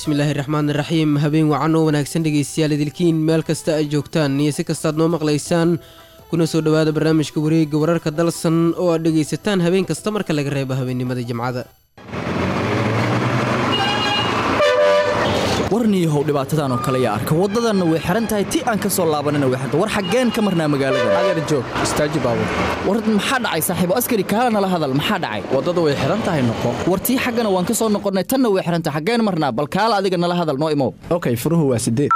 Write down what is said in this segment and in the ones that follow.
bismillaahi raxmaan raxiim habeen wacan oo wanaagsan dhegaystayaal idilkiin meel kasta ay joogtaan iyo si kastaad noo maqlaysaan kuna soo dhowaada barnaamijka wareegga wararka dalsan oo aad dhegaysataan habeen kasta marka laga reebo habeennimada jimcada warniyahow dhibaatadan oo kale yaa arka waddadanna way xihan tahay ti aan ka soo laabanina way xirta war xaggeen ka marnaa magaalada adeer joog istaaji baabur war maxaa dhacay saaxiibo askari kaala nala hadal maxaa dhacay waddada way xihan tahay noqo war tii xaggana waan ka soo noqonnay tanna way xihan tahay xaggeen marnaa bal kaala adiga nala hadal noo imow okay furuhu waa sideed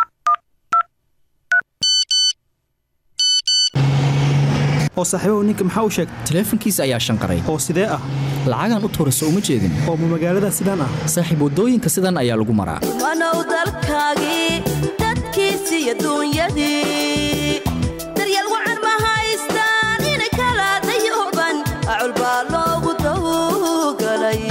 oo saaxiibahu ninka maxaa u sheegtay taleefankiisa ayaa shanqaray oo sidee ah lacagaan u tuurayso uma jeedin oo ma magaalada sidaan ah saaxiib waddooyinka sidan ayaa lagu maraa wanow dalkaagii dadkiisii adduunyadii daryeel wacan ma haystaan inay kala dayooban acul baa loogu tawgalay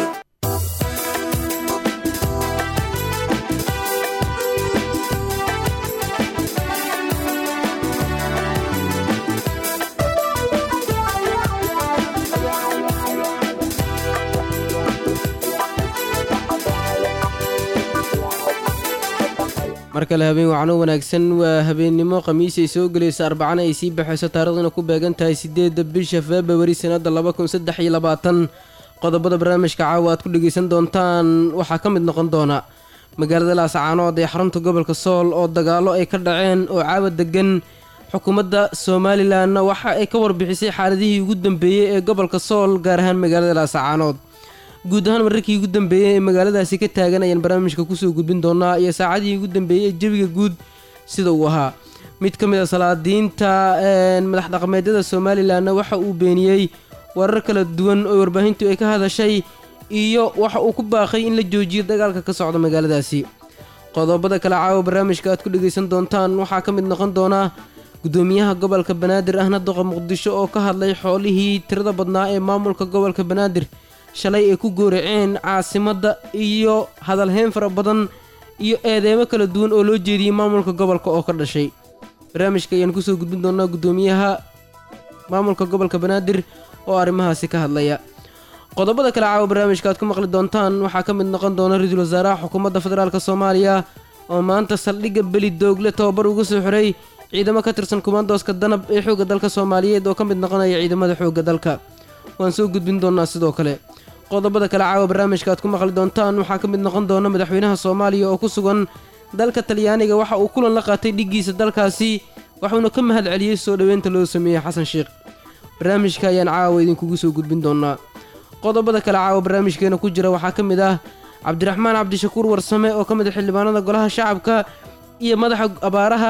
mar kale habeen wacno wanaagsan waa habeennimo khamiis ay soo gelayso arbacana ay sii baxayso taariikhduna ku beegan tahay sideedda bisha februari sannadda laba kun saddex iyo labaatan qodobada barnaamijka caawa aad ku dhegaysan doontaan waxaa ka mid noqon doona magaalada laascaanood ee xarunta gobolka sool oo dagaallo ay ka dhaceen oo caawa degan xukuumadda somalilanna waxa ay ka warbixisay xaaladihii ugu dambeeyey ee gobolka sool gaar ahaan magaalada laascaanood guud ahaan wararkii ugu dambeeyey ee magaaladaasi ka taagan ayaan barnaamijka kusoo gudbin doonaa iyo saacadihii ugu dambeeyey ee jebiga guud sida uu ahaa mid ka mid a salaadiinta madax dhaqameedyada somalilanna waxa uu beeniyey warar kala duwan oo warbaahintu ay ka hadashay iyo waxa uu ku baaqay in la joojiyo dagaalka ka socda magaaladaasi qodobada kale caawa barnaamijka aad ku dhegaysan doontaan waxaa ka mid noqon doona gudoomiyaha gobolka banaadir ahna doqa muqdisho oo ka hadlay xoolihii tirada badnaa ee maamulka gobolka banaadir shalay ay ku gooraceen caasimadda iyo hadalheyn fara badan iyo eedeemo kala duwan oo loo jeediyey maamulka gobolka oo ka dhashay barnaamijka ayaan kusoo gudbin doonaa gudoomiyaha maamulka gobolka banaadir oo arrimahaasi ka hadlaya qodobada kale caawa barnaamijka aad ku maqli doontaan waxaa ka mid noqon doona ra-iisul wasaaraha xukuumadda federaalk soomaaliya oo maanta saldhigga beli doogle tababar uga soo xiray ciidamo ka tirsan kumaandooska danab ee xoogga dalka soomaaliyeed oo ka mid noqonaya ciidamada xoogga dalka waan soo gudbin doonaa sidoo kale qodobada kale caawa barnaamijka aad ku maqli doontaan waxaa ka mid noqon doona madaxweynaha soomaaliya oo ku sugan dalka talyaaniga waxa uu kulan la qaatay dhiggiisa dalkaasi waxuuna ka mahad celiyey soo dhoweynta loo sameeyey xasan sheekh barnaamijka ayaan caawa idinkugu soo gudbin doonaa qodobada kale caawa barnaamijkeena ku jira waxaa ka mid ah cabdiraxmaan cabdishakuur warsame oo ka mid a xildhibaanada golaha shacabka iyo madaxa abaaraha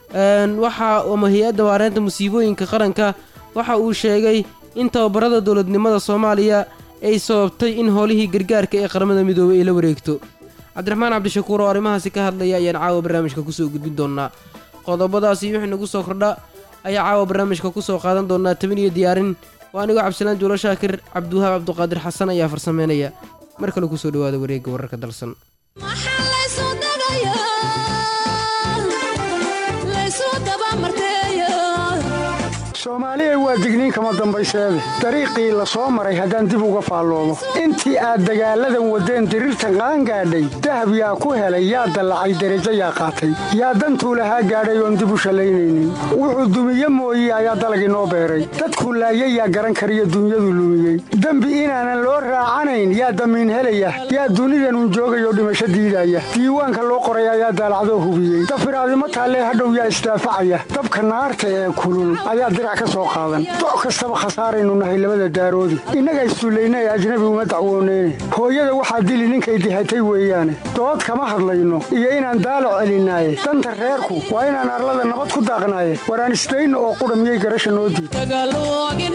waxa ama hay-adda waareynta musiibooyinka qaranka waxa uu sheegay in tababarada dowladnimada soomaaliya ay sababtay in howlihii gargaarka ee qaramada midoobay ay la wareegto cabdiraxmaan cabdishakuur oo arrimahaasi ka hadlaya ayaan caawa barnaamijka kusoo gudbin doonaa qodobadaasi wixii nagu soo kordha ayaa caawa barnaamijka kusoo qaadan doonaa tabin iyo diyaarin waa anigoo cabdisalaan juulo shaakir cabdiwahaab cabduqaadir xasan ayaa farsameynaya mar kale kusoo dhawaada wareegga wararka dalsan soomaaliya waa digniin kama dambayseede dariiqii la soo maray haddaan dib uga faalloodo intii aad dagaalladan waddeen diriirtan qaangaadhay dahab yaa ku helay yaa dallacay derajo yaa qaatay yaa dantuu lahaa gaadhay oon dib u shallaynaynin wuxuu dumiye mooye ayaa dalag inoo beeray dadkuu laayay yaa garan kariyo dunyadu lumiyey dembi inaanan loo raacanayn yaa damiin helaya yaa dunidanun joogayoo dhimasho diidaya diiwaanka loo qoray ayaa daalacdoo hubiyey dafiraadimo taallee hadhow yaa isdaafacaya dabka naarta ee kulul ayaa doc kastaba khasaaraynu nahay labada daaroodi innaga isduullaynay ajnabi uma dacwooneyne hooyada waxaa dili ninkay dihatay weeyaane dood kama hadlayno iyo inaan daalo celinaaye danta reerku waa inaan arlada nabad ku daaqnaaye waraan isdayno oo qudha miyay garasha noo diid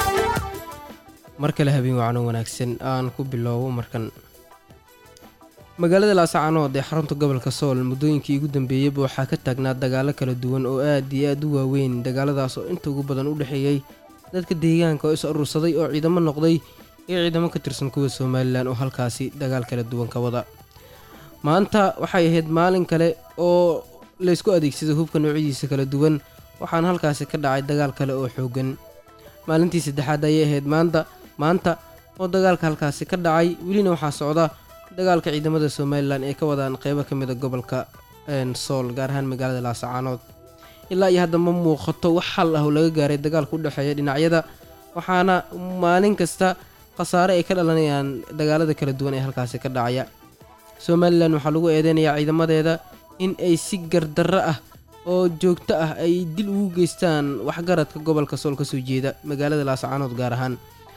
mar kale habeen wacno wanaagsan aan ku bilowbo markan magaalada laascaanood ee xarunta gobolka sool muddooyinkii ugu dambeeyeyba waxaa ka taagnaa dagaalo kala duwan oo aad iyo aad u waaweyn dagaaladaas oo inta ugu badan u dhexeeyey dadka deegaanka oo is urursaday oo ciidamo noqday iyo ciidamo ka tirsan kuwa somalilan oo halkaasi dagaal kala duwan ka wada maanta waxay ahayd maalin kale oo laysku adeegsaday hubka noocyadiisa kala duwan waxaana halkaasi ka dhacay dagaal kale oo xoogan maalintii saddexaad ayay ahayd maanta maanta oo dagaalka halkaasi ka dhacay welina waxaa socda dagaalka ciidamada somalilan ee ka wadaan qeybo ka mid a gobolka sool gaar ahaan magaalada laasacaanood ilaa iyo hadda ma muuqato wax xal ah oo laga gaaray dagaalka u dhexeeya dhinacyada waxaana maalin kasta khasaare ay ka dhalanayaan dagaalada kala duwan ee halkaasi ka dhacaya somalilan waxaa lagu eedeynayaa ciidamadeeda in ay si gardarro ah oo joogto ah ay dil ugu geystaan waxgaradka gobolka sool ka soo jeeda magaalada laasacaanood gaar ahaan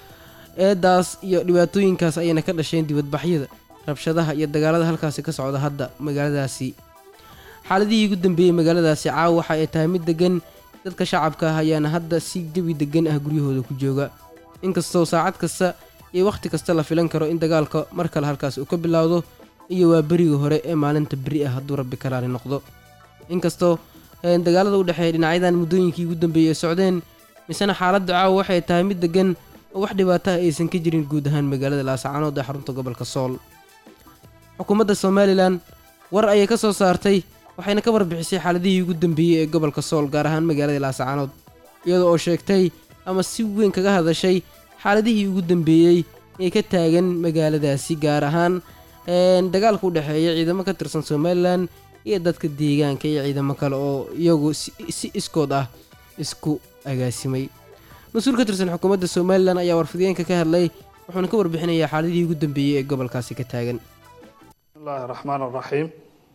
eedaas iyo dhibaatooyinkaas ayayna ka dhasheen dibadbaxyada rabshadaha iyo dagaalada halkaasi ka socda hadda magaaladaasi xaaladihii ugu dambeeyey magaaladaasi caawa waxa ay tahay mid degan dadka shacabka ah ayaana hadda si jawi degan ah guryahooda ku jooga inkastoo saacad kasta iyo wakhti kasta la filan karo in dagaalka mar kale halkaas uu ka bilaawdo iyo waa beriga hore ee maalinta beri ah hadduu rabbi karaali noqdo inkastoo dagaalada u dhexeeya dhinacyadan muddooyinkii ugu dambeeyey ay socdeen misena xaaladda caawa waxay tahay mid degan oo wax dhibaato ah aysan ka jirin guud ahaan magaalada laasacaanood ee xarunta gobolka sool xukuumadda somalilan war ayay ka soo saartay waxayna ka warbixisay xaaladihii ugu dambeeyey ee gobolka sool gaar ahaan magaalada laasacaanood iyadoo oo sheegtay ama si weyn kaga hadashay xaaladihii ugu dambeeyey ee ka taagan magaaladaasi gaar ahaan dagaalka u dhexeeya ciidamo ka tirsan somalilan iyo dadka deegaanka iyo ciidamo kale oo iyagu si iskood ah isku agaasimay mas-uul ka tirsan xukuumadda somalilan ayaa warfideenka ka hadlay wuxuuna ka warbixinayaa xaaladihii ugu dambeeyey ee gobolkaasi ka taagan bismillahi raxmaan raxiim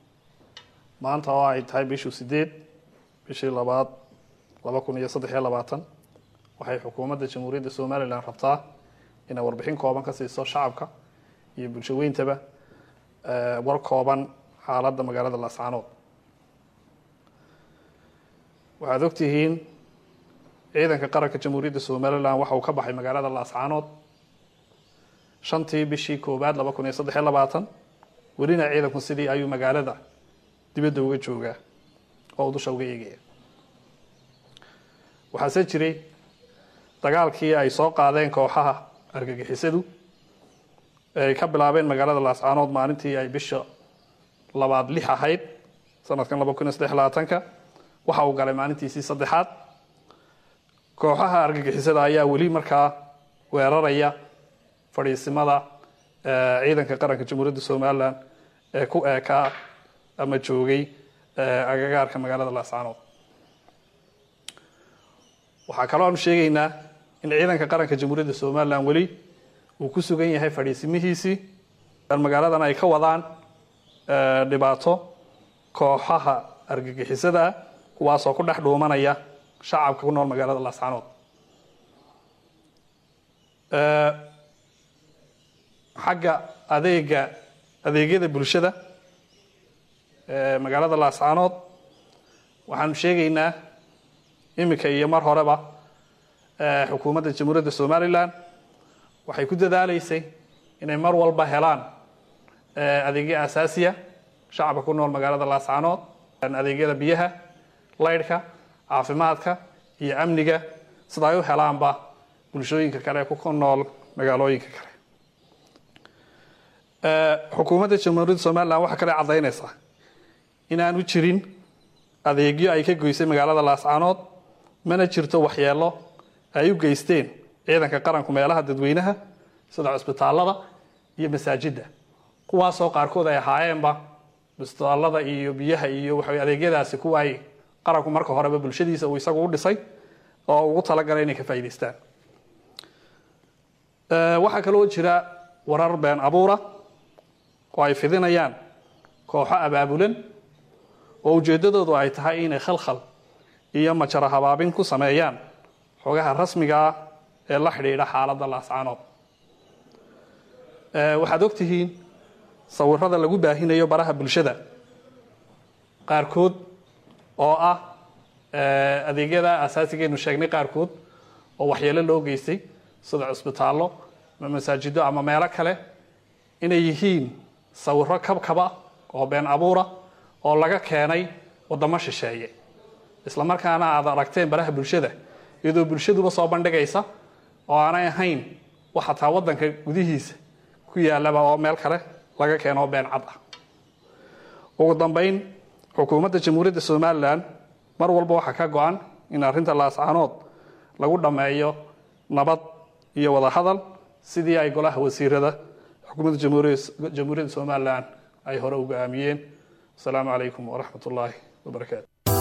maanta oo ay tahay bishii sideed bishii labaad laba kun iyo saddex iyo labaatan waxay xukuumadda jamhuuriyadda somalilan rabtaa inay warbixin kooban ka siiso shacabka iyo bulsho weyntaba war kooban xaaladda magaalada laascaanood waxaad ogtihiin ciidanka qaranka jamhuuriyadda somalilan waxa uu ka baxay magaalada laascaanood shantii bishii koowaad laba kun iyo saddex iyo labaatan welina ciidanku sidii ayuu magaalada dibadda uga joogaa oo dusha uga eegaya waxaase jiray dagaalkii ay soo qaadeen kooxaha argagixisadu ay ka bilaabeen magaalada laascaanood maalintii ay bisha labaad lix ahayd sanadkan laba kun iyo saddex labaatanka waxa uu galay maalintiisii saddexaad kooxaha argagixisada ayaa weli markaa weeraraya fadhiisimada ciidanka qaranka jamhuuriyadda somalilan ee ku eekaa ama joogay agagaarka magaalada laascaanood waxaa kaloo aanu sheegaynaa in ciidanka qaranka jamhuuriyadda somalilan weli uu ku sugan yahay fadhiisimihiisii magaaladan ay ka wadaan dhibaato kooxaha argagixisada ah kuwaasoo ku dhex dhuumanaya shacabka ku nool magaalada laascaanood xagga adeega adeegyada bulshada magaalada laascaanood waxaanu sheegaynaa iminka iyo mar horeba xukuumadda jamhuuriyadda somalilan waxay ku dadaaleysay inay mar walba helaan adeegyo asaasiya shacabka ku nool magaalada laascaanood adeegyada biyaha laydhka caafimaadka iyo amniga sida ay u helaanba bulshooyinka kale ee ku nool magaalooyinka kale xukuumadda jamhuuriyadda somalilan waxaa kale caddaynaysaa inaanu jirin adeegyo ay ka goysay magaalada laascaanood mana jirto waxyeelo ay u geysteen ciidanka qaranku meelaha dadweynaha sida cusbitaalada iyo masaajidda kuwaasoo qaarkood ay ahaayeenba cusbitaalada iyo biyaha iyo waxa adeegyadaasi kuwa ay qaranku marka horeba bulshadiisa uu isagu u dhisay oo ugu talagalay inay ka faa'idaystaan waxaa kaloo jira warar been abuura oo ay fidinayaan kooxo abaabulan oo ujeeddadoodu ay tahay inay khalkhal iyo majaro habaabin ku sameeyaan xogaha rasmiga ah ee la xidhiidha xaaladda laascaanood waxaad ogtihiin sawirada lagu baahinayo baraha bulshada qaarkood oo ah adeegyada asaasigeenu sheegnay qaarkood oo waxyeelo loo geystay sida cusbitaallo ama masaajido ama meelo kale inay yihiin sawiro kabkaba oo been abuura oo laga keenay wadamo shisheeye isla markaana aad aragteen baraha bulshada iyadoo bulshaduba soo bandhigaysa oo aanay ahayn wax xataa wadanka gudihiisa ku yaalaba oo meel kale laga keeno oo been cad ah ugu dambeyn xukuumadda jamhuuriyadda somalilan mar walba waxaa ka go-an in arrinta laascaanood lagu dhammeeyo nabad iyo wadahadal sidii ay golaha wasiirada xukuumadda jamhuuriyadda somalilan ay hore uga aamiyeen asalaamu calaykum waraxmat ullaahi wabarakaatu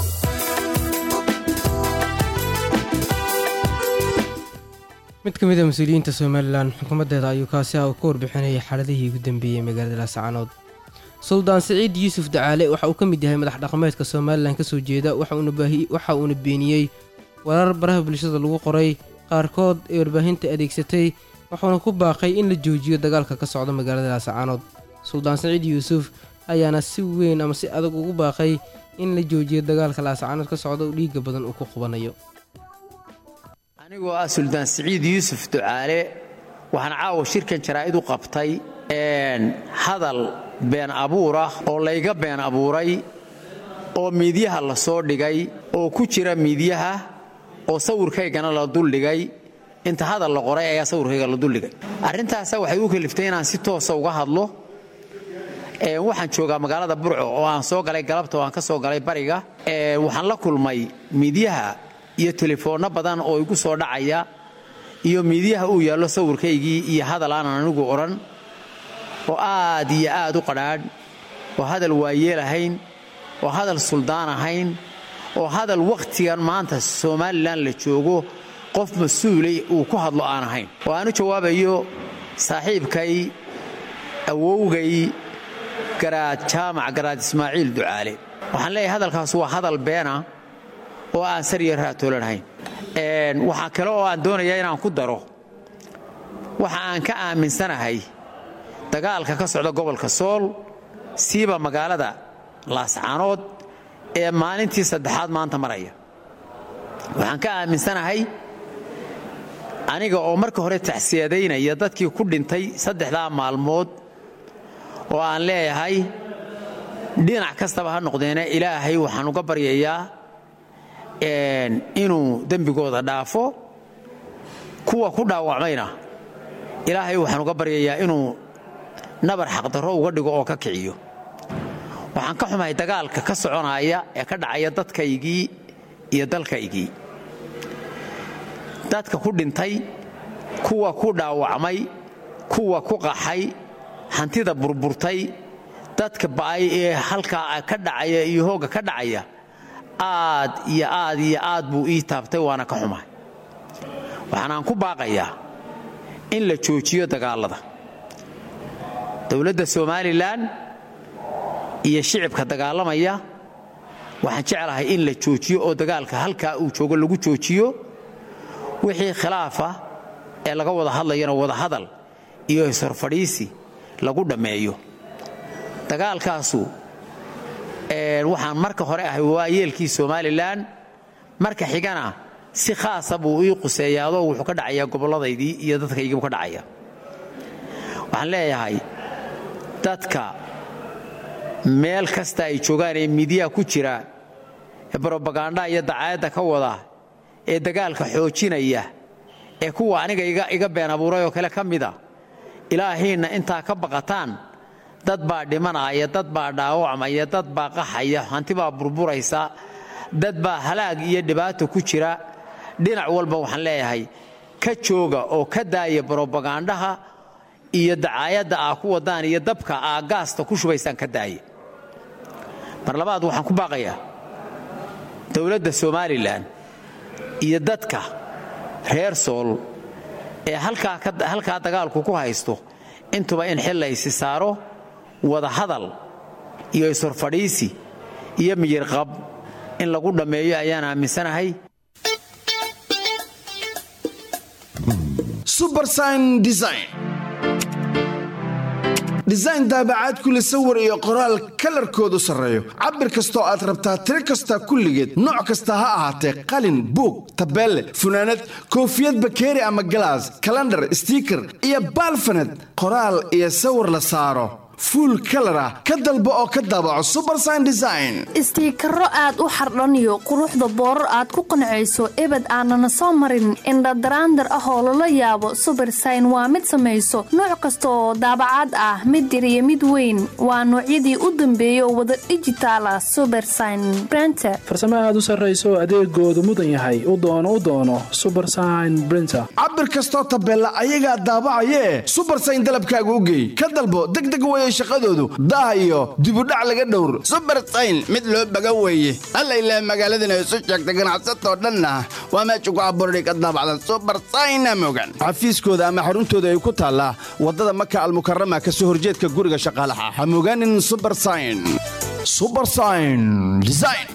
mid ka mid a mas-uuliyiinta somalilan xukuumaddeeda ayuu kaasi ah ka warbixinayay xaaladihii ugu dambeeyey magaalada laascaanood suldaan siciid yuusuf dacaale waxa uu ka mid yahay madax dhaqameedka somalilan ka soo jeeda waxa uuna beeniyey warar baraha bulshada lagu qoray qaarkood ee warbaahinta adeegsatay wuxuuna ku baaqay in la joojiyo dagaalka ka socda magaalada laascaanood suldaan siciid yuusuf ayaana si weyn ama si adag ugu baaqay in la joojiyo dagaalka laascaanood ka socda oo dhiigga badan uu ku qubanayo anigoo ah suldaan siciid yuusuf ducaale waxaan caawa shirkan jaraa'id u qabtay hadal been abuur ah oo layga been abuuray oo miidyaha la soo dhigay oo ku jira miidyaha oo sawirkaygana la duldhigay inta hadal la qoray ayaa sawirkayga la duldhigay arrintaasa waxay u kaliftay inaan si toosa uga hadlo waxaan joogaa magaalada burco oo aan soo galay galabta oo aan ka soo galay bariga waxaan la kulmay miidyaha iyo telefoonno badan oo igu soo dhacaya iyo miidyaha uu yaallo sawirkaygii iyo hadal aanan anigu odhan oo aad iyo aad u qadhaadh oo hadal waayeel ahayn oo hadal suldaan ahayn oo hadal wakhtigan maanta somalilan la joogo qof mas-uulay uu ku hadlo aan ahayn oo aan u jawaabayo saaxiibkay awowgay garaad jaamac garaad ismaaciil ducaale waxaan leeyahay hadalkaas waa hadal beena oo aan sariya raatoolanhayn waxaa kale oo aan doonayaa inaan ku daro waxa aan ka aaminsanahay dagaalka ka socda gobolka sool siiba magaalada laascaanood ee maalintii saddexaad maanta maraya waxaan ka aaminsanahay aniga oo marka hore taxsiyadaynaya dadkii ku dhintay saddexdaa maalmood oo aan leeyahay dhinac kastaba ha noqdeene ilaahay waxaan uga baryayaa inuu dembigooda dhaafo kuwa ku dhaawacmayna ilaahay waxaan uga baryayaa inuu nabar xaqdarro uga dhigo oo ka kiciyo waxaan ka xumahay dagaalka ka soconaya ee ka dhacaya dadkaygii iyo dalkaygii dadka ku dhintay kuwa ku dhaawacmay kuwa ku qaxay hantida burburtay dadka ba'ay ee halkaa ka dhacaya iyo hoogga ka dhacaya aad iyo aad iyo aad buu ii taabtay waana ka xumahay waxaanaan ku baaqayaa in la joojiyo dagaallada dowladda somalilan iyo shicibka dagaalamaya waxaan jeclahay in la joojiyo oo dagaalka halkaa uu joogo lagu joojiyo wixii khilaafa ee laga wada hadlayana wadahadal iyo ishorfadhiisi lagu dhammeeyo dagaalkaasu waxaan marka hore ahay waayeelkii somalilan marka xigana si khaasa buu ii quseeyaadoo wuxuu ka dhacayaa gobolladaydii iyo dadkaygiibu ka dhacaya waxaan leeyahay dadka meel kasta ay joogaan ee midiyaha ku jira ee brobagandha iyo dacaayadda ka wada ee dagaalka xoojinaya ee kuwa aniga iga been abuuray oo kale ka mida ilaahiinna intaa ka baqataan dad baa dhimanaya dad baa dhaawacmaya dad baa qaxaya hanti baa burburaysa dad baa halaag iyo dhibaato ku jira dhinac walba waxaan leeyahay ka jooga oo ka daaya brobagandhaha iyo dacaayadda aa ku wadaan iyo dabka aa gaasta ku shubaysaan ka daaya mar labaad waxaan ku baaqayaa dowladda somalilan iyo dadka reer sool ee halkaa dagaalku ku haysto intuba in xil laysi saaro wada hadal iyo ishorfadhiisi iyo miyirqab in lagu dhammeeyo ayaan aaminsanahay subersign design design daabacaad kule sawir iyo qoraal kalarkoodu sarreeyo cabir kastoo aad rabtaa tiro kasta kulligeed nooc kasta ha ahaatee qalin buug tabeelle funaanad koofiyad bakeeri ama galaas kalandhar stiiker iyo baalfaned qoraal iyo sawir la saaro fuul kalar ah ka dalbo oo ka daabaco subersign design istiikaro aad u xardhaniyo quruxda boorar aad ku qancayso ebed aanana soo marin indhadaraandar ah oo lala yaabo subersign waa mid samayso nooc kasta oo daabacaad ah mid yar iyo mid weyn waa noocyadii u dambeeyay oo wada dhijitaal ah subersign brenter farsamo aad u sarrayso adeegoodu mudan yahay u doono u doono subersign brinter cabir kastoo tabeella ayagaa daabacayee subersign dalabkaaga u geey ka dalbo degdeg weeye shaqadoodu daah iyo dibudhac laga dhowr subersign mid loo baga weeye alla ilaah magaaladana isu sheegta ganacsatoo dhanna waa meesha ku abuurani ka daabacda subersayna mogan xafiiskooda ama xaruntooda ay ku taallaa waddada maka almukarama ka soo horjeedka guriga shaqaalaha ha mogaanin subersign subersign design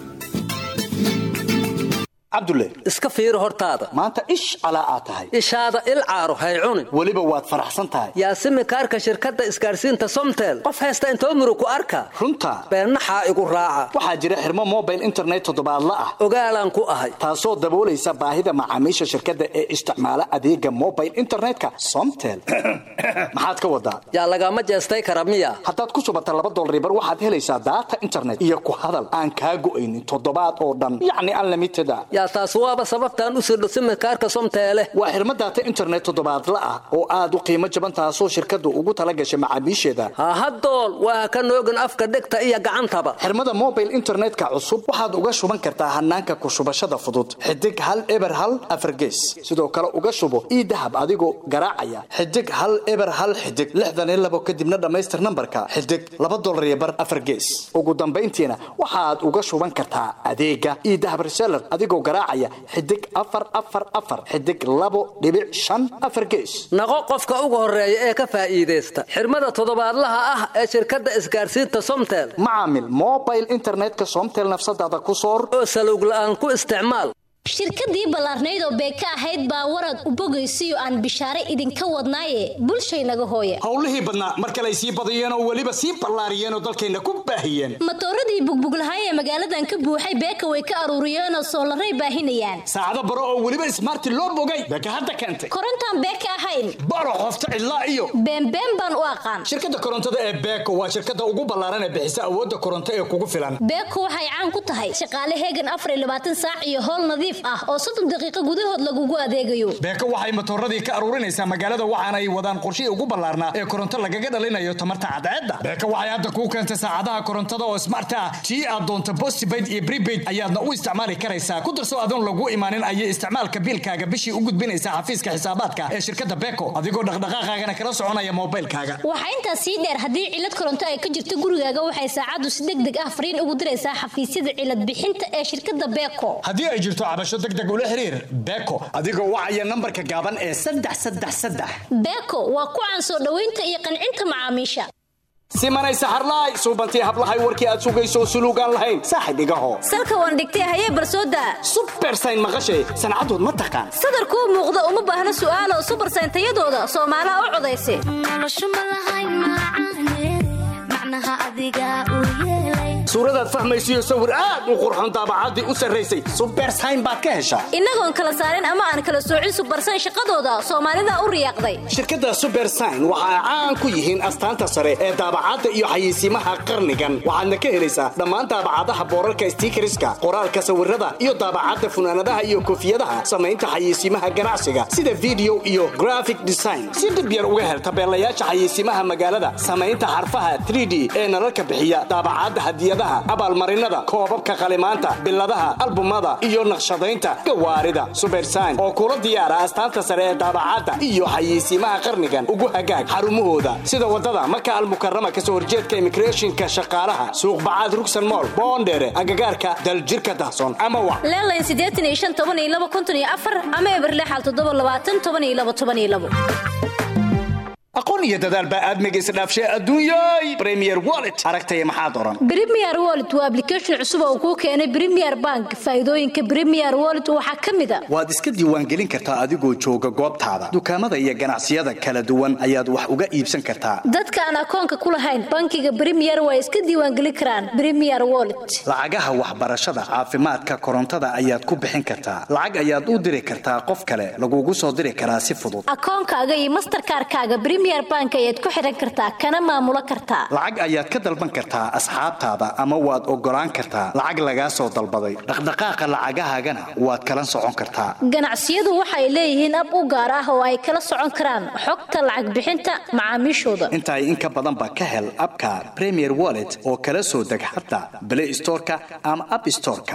cabdulle iska fiiri hortaada maanta ish calaa aad tahay ishaada il caaro hay cunin weliba waad faraxsan tahay yaasimi kaarka shirkadda isgaarsiinta somtel qof haysta intoo murug ku arka runta beennaxaa igu raaca waxaa jira xirmo mobile internet toddobaadla ah ogaalaan ku ahay taasoo daboolaysa baahida macaamiisha shirkadda ee isticmaala adeega mobile internetka somtel maxaad ka wadaa yaa lagama jeestay kara miya haddaad ku shubata laba dolaribar waxaad helaysaa daata internet iyo ku hadal aan kaa go'aynin toddobaad oo dhan yacni unlimited a yaa taas waaba sababtaan u sirdho simikaarka somteele waa xirmo daata internet toddobaadla ah oo aad u qiimo jaban taasoo shirkaddu ugu tala gashay macaamiisheeda hahadool waa ka noogin afka dhegta iyo gacantaba xirmada mobile internetka cusub waxaad uga shuban kartaa hanaanka ku shubashada fudud xidig hal eber hal afargees sidoo kale uga shubo ii dahab adigoo garaacaya xidig hal eber hal xidig lixdan iyo labo kadibna dhammaystir nambarka xidig laba dolar iyo bar afargees ugu dambayntiina waxaad uga shuban kartaa adeega ii dahab reseller adigoo garaacaya xidig afar afar afar xidig labo dhibic shan afar gees naqo qofka ugu horeeya ee ka faa'iidaysta xirmada toddobaadlaha ah ee shirkadda isgaarsiinta somtel macaamil mobile internetka somtel nafsadaada ku soor oo salowg la'aan ku isticmaal shirkadii ballaarnayd oo beeka ahayd baa warad u bogaysiyo aan bishaare idinka wadnaaye bulshaynaga hooya howlihii badnaa mar kale ay sii badiyeen oo weliba sii ballaariyeen oo dalkayna ku baahiyeen matooradii bugbuglahay ee magaaladan ka buuxay beeka way ka aruuriyeenoo soolaray baahinayaan saacado baro oo weliba ismaarti loo bogay beeka hadda keentay korontaan beeka ahayn baro qofta cidlaa iyo beenbeen baan u aqaan shirkadda korontada ee beeko waa shirkadda ugu ballaaran ee bixisa awoodda koronto ee kugu filan beeko waxay caan ku tahay shaqaale heegan afar iyo labaatan saac iyo howl nadiif ah oo soddon daqiiqo gudahood lagugu adeegayo beeko waxay matooradii ka aruurinaysaa magaalada waxaana ay wadaan qorshihii ugu ballaarnaa ee koronto lagaga dhalinayo tamarta cadceedda beeko waxay hadda kuu keentay saacadaha korontada oo smart ah tii aad doonto postpaid iyo prepaid ayaadna u isticmaali karaysaa ku darso adoon lagu imaanin ayay isticmaalka biilkaaga bishii u gudbinaysaa xafiiska xisaabaadka ee shirkadda beeko adigoo dhaqdhaqaaqaagana kala soconaya moobaylkaaga waxaa intaas sii dheer haddii cilad koronto ay ka jirto gurigaaga waxay saacaddu si deg deg ah fariin ugu diraysaa xafiisyada cilad bixinta ee shirkadda beeko haddii ay jirto cabasho degdeg ula xiriir beeko adigoo wacaya nambarka gaaban ee saddex saddex saddex beeko waa ku caan soo dhoweynta iyo qancinta macaamiisha simanay saxarlaay suubantii hablahay warkii aad sugayso suluugaan lahayn saaxib igaho salka waan dhigtay hayee barsooda subersayn maqashay sancadood ma taqaan sadarkuu muuqda uma baahna su'aalo subersayn tayadooda soomaalaha u codaysa suuradaad fahmaysiyo sawir aad u qurxoon daabacaddii u sarraysay subersayn baad ka heshaa innagoon kala saarin ama aan kala soocin subersayn shaqadooda soomaalida u riyaaqday shirkadda subersayn waxa ay caan ku yihiin astaanta sare ee daabacadda iyo xayeysiimaha qarnigan waxaadna ka helaysaa dhammaan daabacadaha boorarka stiikariska qoraalka sawirada iyo daabacadda funaanadaha iyo koofiyadaha samaynta xayeysiimaha ganacsiga sida video iyo graphic design si dhib yar uga hel tabeelayaasha xayeysiimaha magaalada samaynta xarfaha 3d ee nalalka bixiya daabacadda hadiyadaha abaalmarinada koobabka qalimaanta biladaha albumada iyo naqshadaynta gawaarida subersayn oo kula diyaara astaanta sare ee daabacadda iyo xayeysiimaha qarnigan ugu hagaag xarumahooda sida wadada maka almukarama kasoo horjeedka immigrationka shaqaalaha suuqbacaad rugsan mool boondheere agagaarka daljirka dahsoon ama wa leelayn siddeetan iyo shan toban iyo laba konton iyo afar ama eberlexal toddoba labaatan toban iyo laba toban iyo labo aqoon iyo dadaal baa aadmiga isdhaafshay adduunyay premier wallet aragtaya maxaad oran Premier Wallet waa application cusub oo kuu keenay Premier Bank. Faa'iidooyinka Premier Wallet waxaa ka mid ah waad iska diiwaangelin kartaa adigoo jooga goobtaada dukaamada iyo ganacsiyada kala duwan ayaad wax uga iibsan kartaa dadka aan akoonka ku lahayn bankiga Premier way iska diiwaangelin karaan Premier Wallet. lacagaha waxbarashada caafimaadka korontada ayaad ku bixin kartaa lacag ayaad u diri kartaa qof kale lagugu soo diri karaa si fudud Akoonkaaga iyo Mastercard-kaaga Premier bank ayaad ku xihan kartaa kana maamulo kartaa lacag ayaad ka dalban kartaa asxaabtaada ama waad ogolaan kartaa lacag lagaa soo dalbaday dhaqdhaqaaqa lacagahaagana waad kala socon kartaa ganacsiyadu waxay leeyihiin ab u gaar ah oo ay kala socon karaan xogta lacag bixinta macaamiishooda intaay in ka badanba ka hel abka premier wallet oo kala soo deg xataa play storeka ama app storeka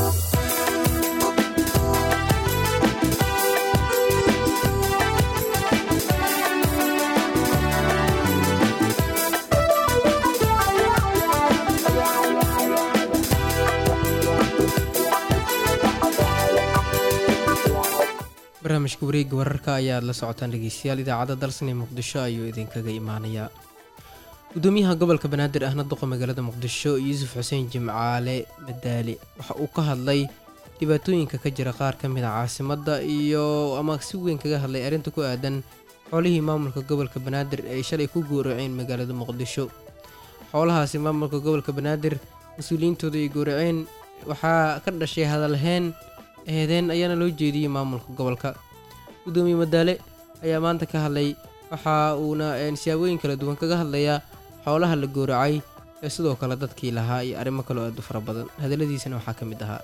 barnaamijka wareegga wararka ayaad la socotaan dhegeystayaal idaacadda dalsane muqdisho ayuu idinkaga imaanayaa gudoomiyaha gobolka banaadir ahna duqa magaalada muqdisho yuusuf xuseen jimcaale madaali waxa uu ka hadlay dhibaatooyinka ka jira qaar ka mid a caasimadda iyo ama si weyn kaga hadlay arrinta ku aadan xoolihii maamulka gobolka banaadir ay shalay ku gooraceen magaalada muqdisho xoolahaasi maamulka gobolka banaadir mas-uuliyiintooda ay gooraceen waxaa ka dhashay hadalheen eedeen ayaana loo jeediyey maamulka gobolka gudoomiye madaale ayaa maanta ka hadlay waxa uuna siyaabooyin kala duwan kaga hadlayaa xoolaha la gooracay ee sidoo kale dadkii lahaa iyo arrimo kaloo aad u fara badan hadalladiisana waxaa ka mid ahaa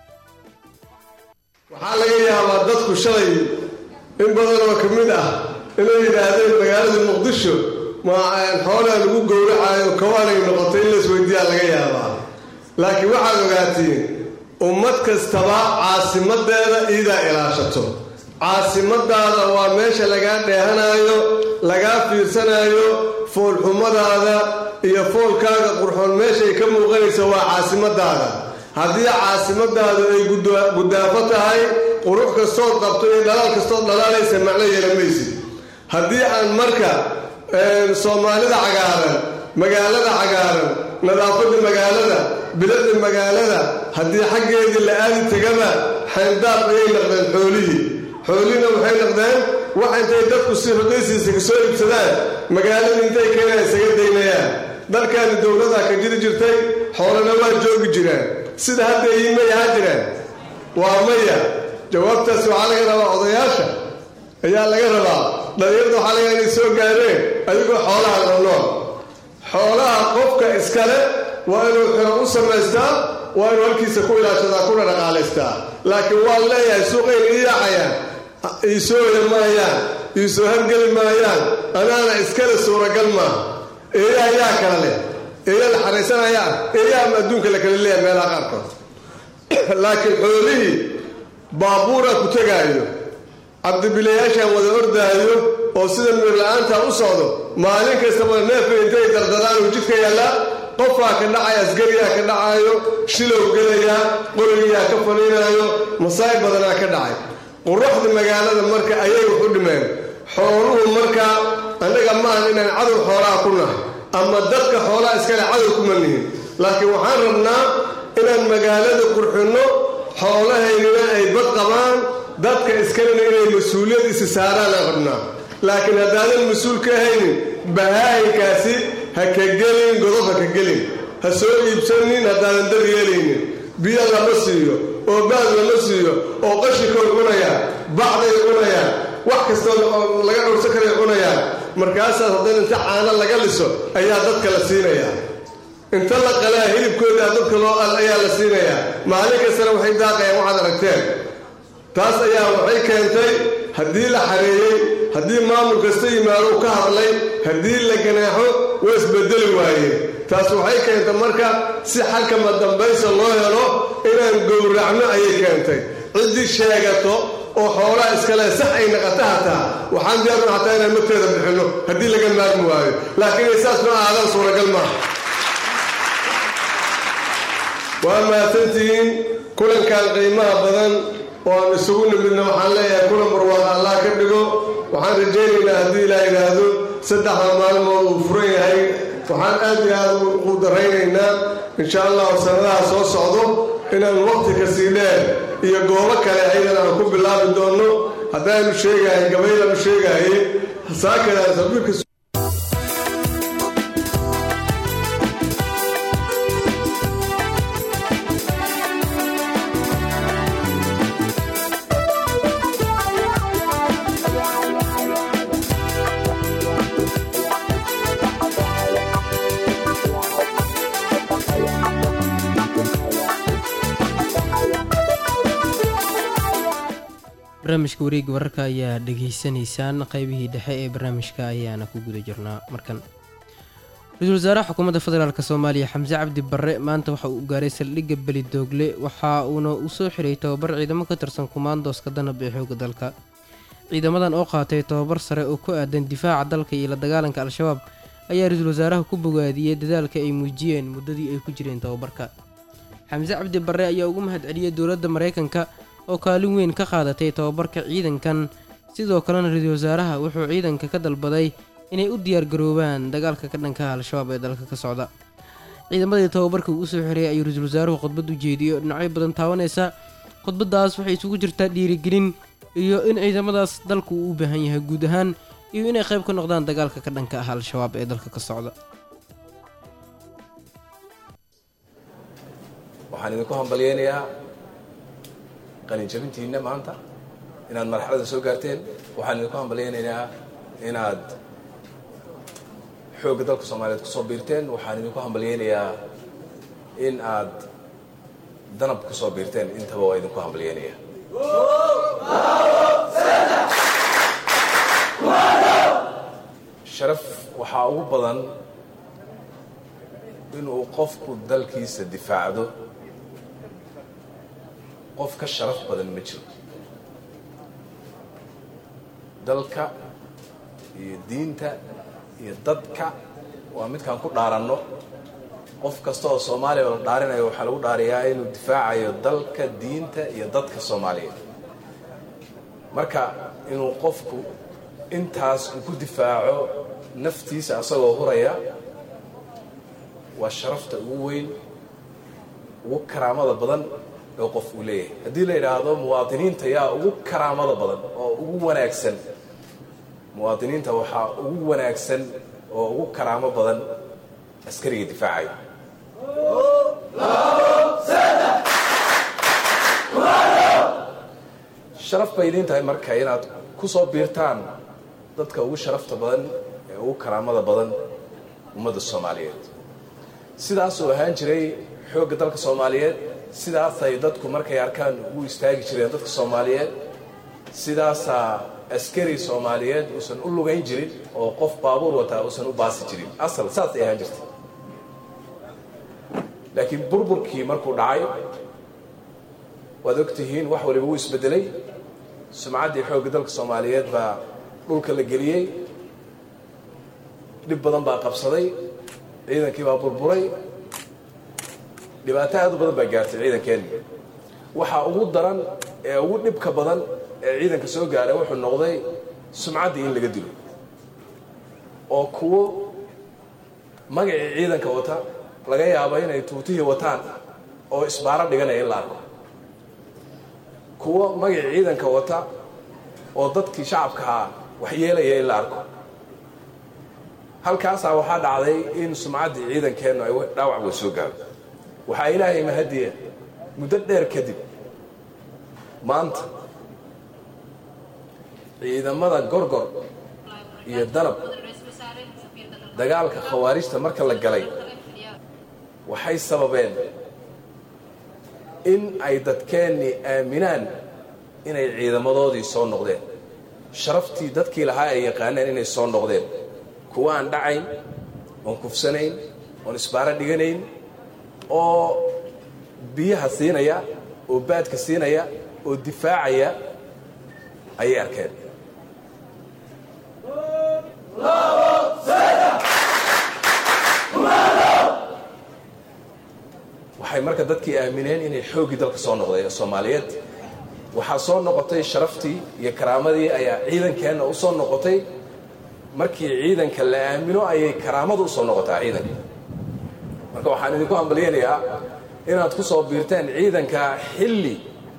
waxaa laga yaabaa dadku shalay in badan oo ka mid ah inay yidhaahdeen magaalada muqdisho ma xoolaha lagu gowracayo kawaanay noqotay in laisweydiiyaa laga yaabaa laakiin waxaad ogaatiin ummad kastaba caasimadeeda iidaa ilaashato caasimadaada waa meesha lagaa dheehanaayo lagaa fiirsanaayo foolxumadaada iyo foolkaaga qurxoon meeshay ka muuqanaysa waa caasimadaada haddii caasimadaadu ay gudaafo tahay qurux kastood qabto iyo dhalaal kastood dhalaalaysa macno yeelamaysid haddii aan marka soomaalida cagaaran magaalada cagaaran nadaafadda magaalada biladda magaalada haddii xaggeedii la aadi tegaba xayndaab ayay naqdeen xoolihii xoolihina waxay naqdeen wax intay dadku si rudaysiisa kasoo iibsadaan magaaladii intay keenaan isaga daynayaan dalkaani dowladaa ka jiri jirtay xoolana waa joogi jiraan sida hadda ii may ahaa jiraan waa maya jawaabtaas waxaa laga rabaa odayaasha ayaa laga rabaa dhalinyarda waxaa laga inay soo gaareen adigoo xoolaha la nool xoolaha qofka iskale waa inuu xiro u samaystaa waa inuu halkiisa ku ilaashadaa kuna dhaqaalaystaa laakiin waan leeyahay suuqayn ii yaacayaan iisoo oya maayaan iisoo hargeli maayaan anaana iskale suuragal maaha eeyaha yaa kala leh eeya la xaraysanayaa eeyaha ma adduunka la kala leeyahay meelaha qaarkood laakiin xoolihii baabuuraa ku tegaayo cabdibilayaashaan wada ordaayo oo sida miirla-aantaa u socdo maalin kastaba neefka intay dardadaan uu jidka yaallaa qofaa ka dhacaya asgariyaa ka dhacaayo shilow gelayaa qorigiyaa ka faniinaayo masaa'ib badanaa ka dhacay quruxda magaalada marka ayay wax u dhimeen xooluhu markaa annaga maahan inaan cadow xoolaha ku nahay ama dadka xoolaha iskale cadow kuma nihin laakiin waxaan rabnaa inaan magaalada qurxinno xoolahaynina ay bad qabaan dadka iskalena inay mas-uuliyad isi saaraan aan rabnaa laakiin haddaadan mas-uul ka ahaynin bahaayinkaasi ha ka gelin godob ha ka gelin ha soo iibsanin haddaadan dar yeelaynin biyo lama siiyo oo baad lama siiyo oo qashikood cunayaan bacday cunayaan wax kastoo laga dhowrsan karay cunayaan markaasaas haddana inta caano laga liso ayaa dadka la siinayaa inta la qalaa hilibkooda dadka loo al ayaa la siinayaa maalin kastana waxay daaqayaan waxaad aragteen taas ayaa waxay keentay haddii la xareeyey haddii maamul kasta yimaado ka hadlay haddii la ganaaxo waa isbedeli waayeen taas waxay keentay marka si xalkama dambaysa loo helo inaan gowracno ayay keentay ciddii sheegato oo xoolaha iskale sax ay naqata hataa waxaan diyaarun hataa inaan magteeda bixinno haddii laga maarmi waayo laakiin saas ma aadaan suuragal maaha waa mahadsantihiin kulankan qiimaha badan oo aan isugu nimidna waxaan leeyahay kulan barwaaqo allah ka dhigo waxaan rajaynaynaa haddii ilaa yidhaahdo saddexda maalmood uu furan yahay waxaan aad iyo aad u daraynaynaa insha allahu sannadaha soo socdo inaan waqti kasii dheer iyo goobo kale aydan aan ku bilaabi doonno haddaanu sheegahay gabaylaanu sheegahaye saakadaan sabiirka barnaamijka wareega wararka ayaa dhegaysanaysaan qeybihii dhexe ee barnaamijka ayaana ku guda jirnaa markan ra-iisul wasaaraha xukuumadda federaalk soomaaliya xamse cabdi barre maanta waxa uu gaaray saldhigga belidoogle waxa uuna u soo xiray tababar ciidamo ka tirsan kumaandooska danab ee xooga dalka ciidamadan oo qaatay tababar sare oo ku aadan difaaca dalka iyo la dagaalanka al-shabaab ayaa ra-iisul wasaaraha ku bogaadiyey dadaalka ay muujiyeen muddadii ay ku jireen tababarka xamse cabdi barre ayaa ugu mahad celiyey dowladda maraykanka oo kaalin weyn ka qaadatay tababarka ciidankan sidoo kalena ra-iisul wasaaraha wuxuu ciidanka ka dalbaday inay u diyaargaroobaan dagaalka ka dhanka al-shabaab ee dalka ka socda ciidamadii tababarka uu usoo xireeyay ayuu ra-iisul wasaaruhu khudbad u jeediyey oo dhinacyo badan taabanaysa khudbaddaas waxay isugu jirtaa dhiirigelin iyo in ciidamadaas dalku uu u baahan yahay guud ahaan iyo inay qayb ka noqdaan dagaalka ka dhanka ah al-shabaab ee dalka ka socda waxaan idinku hambalyaynayaa qalinjabintiinna maanta inaad marxaladan soo gaarteen waxaan idinku hambalyaynayaa inaad xoogga dalka soomaaliyeed ku soo biirteen waxaan idinku hambalyaynayaa in aad danab ku soo biirteen intaba waa idinku hambalyaynaya sharaf waxaa ugu badan inuu qofku dalkiisa difaacdo qof ka sharaf badan ma jiro dalka iyo diinta iyo dadka waa midkaan ku dhaaranno qof kasta oo soomaaliya oo la dhaarinayo waxaa lagu dhaariyaa inuu difaacayo dalka diinta iyo dadka soomaaliya marka inuu qofku intaas uu ku difaaco naftiisa asagoo huraya waa sharafta ugu weyn ugu karaamada badan oo qof uu leeyahay haddii la yidhaahdo muwaadiniinta yaa ugu karaamada badan oo ugu wanaagsan muwaadiniinta waxaa ugu wanaagsan oo ugu karaamo badan askariga difaacaya sharaf bay idiin tahay marka inaad ku soo biirtaan dadka ugu sharafta badan ee ugu karaamada badan ummadda soomaaliyeed sidaasuu ahaan jiray xoogga dalka soomaaliyeed sidaasay dadku markay arkaan ugu istaagi jireen dadka soomaaliyeed sidaasaa askari soomaaliyeed uusan u lugayn jirin oo qof baabuur wataa uusan u baasi jirin asal saasay ahaan jirtay laakiin burburkii markuu dhacay waad ogtihiin wax waliba wuu isbedelay sumcaddii xoogga dalka soomaaliyeed baa dhulka la geliyey dhib badan baa qabsaday ciidankii baa burburay dhibaato aad u badan baa gaartay ciidankeenni waxaa ugu daran ee ugu dhibka badan ee ciidanka soo gaaray wuxuu noqday sumcaddii in laga dilo oo kuwo magacii ciidanka wata laga yaabo inay tuutihii wataan oo isbaaro dhiganaya in la arko kuwo magacii ciidanka wata oo dadkii shacabkahaa waxyeelaya in la arko halkaasaa waxaa dhacday in sumcaddii ciidankeennu ay dhaawac way soo gaaro waxaa ilaahay mahadiya muddo dheer kadib maanta ciidamada gorgor iyo danab dagaalka khawaarijta marka la galay waxay sababeen in ay dadkeennii aaminaan inay ciidamadoodii soo noqdeen sharaftii dadkii lahaa ay yaqaaneen inay soo noqdeen kuwa aan dhacayn oon kufsanayn oon isbaaro dhiganayn oo biyaha siinaya oo baadka siinaya oo difaacaya ayay arkeen waxay marka dadkii aamineen inay xooggii dalka soo noqdeen soomaaliyeed waxaa soo noqotay sharaftii iyo karaamadii ayaa ciidankeenna u soo noqotay markii ciidanka la aamino ayay karaamadu usoo noqotaa ciidanka marka waxaan idinku hambalyaynayaa inaad ku soo biirteen ciidanka xilli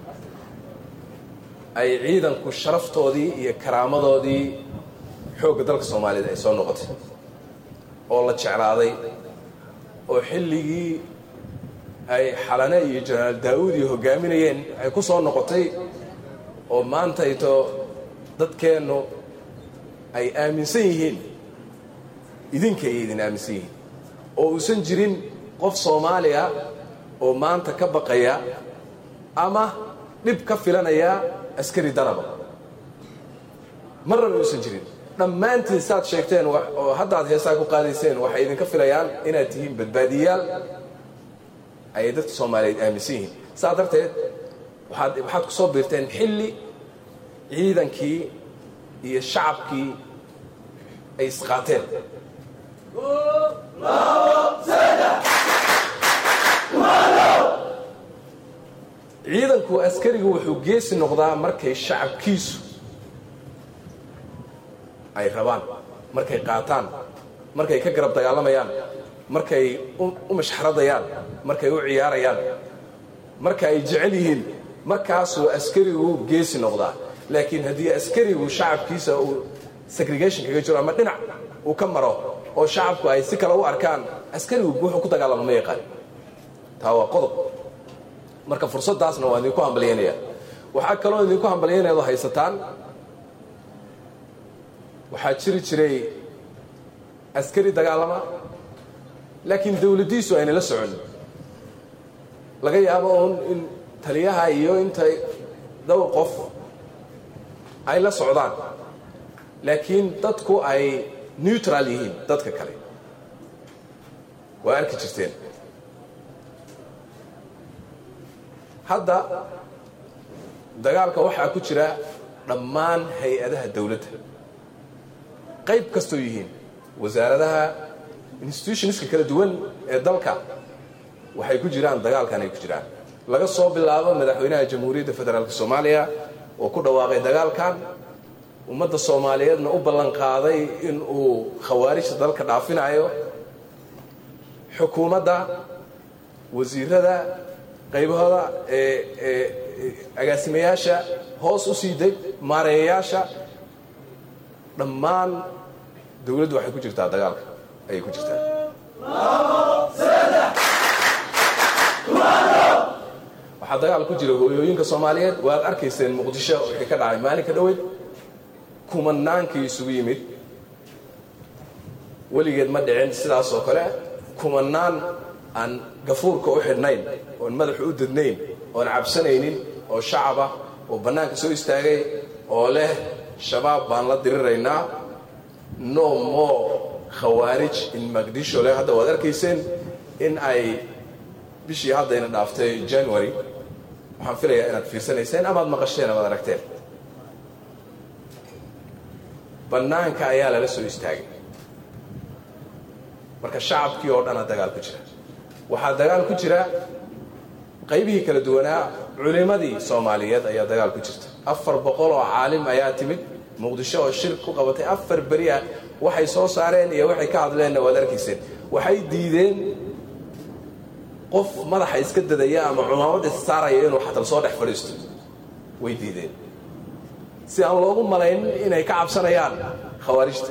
ay ciidanku sharaftoodii iyo karaamadoodii xoogga dalka soomaaliyeed ay soo noqotay oo la jeclaaday oo xilligii ay xalane iyo jenaraal daa'uud iyo hoggaaminayeen ay ku soo noqotay oo maantayto dadkeennu ay aaminsan yihiin idinka ay idin aaminsan yihiin oo uusan jirin qof soomaaliya oo maanta ka baqaya ama dhib ka filanaya askari danaba marnaba uusan jirin dhammaantiin saad sheegteen wa- oo haddaad heesaa ku qaadayseen waxay idinka filayaan inaad tihiin badbaadiyayaal ayay dadka soomaaliyeed aaminsan yihiin saa darteed waxaad waxaad ku soo biirteen xilli ciidankii iyo shacabkii ay isqaateen ciidanku askarigu wuxuu geesi noqdaa markay shacabkiisu ay rabaan markay qaataan markay ka garab dagaalamayaan markay u u mashxaradayaan markay u ciyaarayaan marka ay jecel yihiin markaasuu askarigu geesi noqdaa laakiin haddii askarigu shacabkiisa uu segregation kaga jiro ama dhinac uu ka maro oo shacabku ay si kale u arkaan askarigu wuxuu ku dagaalamo ma yaqaan taa waa qodob marka fursaddaasna waa idinku hambalyaynaya waxaa kaloo idinku hambalyaynayado haysataan waxaa jiri jiray askari dagaalama laakiin dawladdiisu ayna la socon laga yaabo uun in taliyaha iyo intay dhowr qof ay la socdaan laakiin dadku ay neutral yihiin dadka kale waa arki jirteen hadda dagaalka waxaa ku jira dhammaan hay-adaha dawladda qayb kastoo yihiin wasaaradaha institutionska kala duwan ee dalka waxay ku jiraan dagaalkan ay ku jiraan laga soo bilaabo madaxweynaha jamhuuriyadda federaalk soomaaliya oo ku dhawaaqay dagaalkan ummadda soomaaliyeedna u ballan qaaday in uu khawaarijta dalka dhaafinayo xukuumadda wasiirada qaybahooda ee ee agaasimayaasha hoos u sii deg maareeyayaasha dhammaan dawladdu waxay ku jirtaa dagaalka ayay ku jirtaa waxaa dagaal ku jira hooyooyinka soomaaliyeed waad arkayseen muqdisho wixii ka dhacay maalinka dhoweyd kumanaankii isugu yimid weligeed ma dhicin sidaas oo kale kumanaan aan gafuurka u xidhnayn oon madaxu u dadnayn oon cabsanaynin oo shacaba oo bannaanka soo istaagay oo leh shabaab baan la diriraynaa no more khawaarij in maqdisho leh hadda waad arkayseen in ay bishii haddayna dhaaftay january waxaan filayaa inaad fiirsanayseen amaad maqasheen amaad aragteen bannaanka ayaa lala soo istaagay marka shacabkii oo dhana dagaal ku jira waxaa dagaal ku jira qaybihii kala duwanaa culimmadii soomaaliyeed ayaa dagaal ku jirta afar boqol oo caalim ayaa timid muqdisho oo shir ku qabatay afar beri ah waxay soo saareen iyo waxay ka hadleenna waad arkayseen waxay diideen qof madaxa iska dadaya ama cumaamad issaaraya inuu xatal soo dhex fadhiisto way diideen si aan loogu malayn inay ka cabsanayaan khawaarijta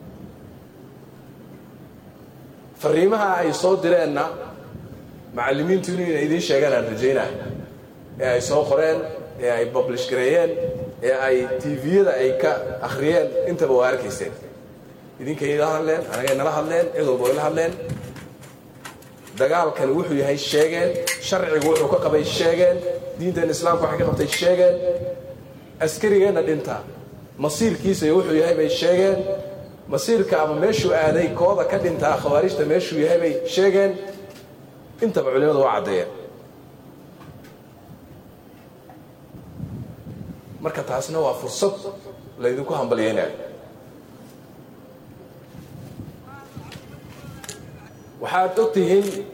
fariimaha ay soo direenna macallimiintu inay idiin sheegaan aan rajaynaa ee ay soo qoreen ee ay bablish gareeyeen ee ay tviyada ay ka akhriyeen intaba waa arkayseen idinkay ila hadleen anagay nala hadleen cid walba ila hadleen dagaalkani wuxuu yahay sheegeen sharcigu wuxuu ka qabay sheegeen diinteena islaamka waxay ka qabtay sheegeen askarigeenna dhinta masiirkiisa iyo wuxuu yahay bay sheegeen masiirka ama meeshuu aaday kooda ka dhintaa khawaarijta meeshuu yahay bay sheegeen intaba culimadu waa caddeeyeen marka taasna waa fursad laydinku hambalyaynayo waxaad og tihiin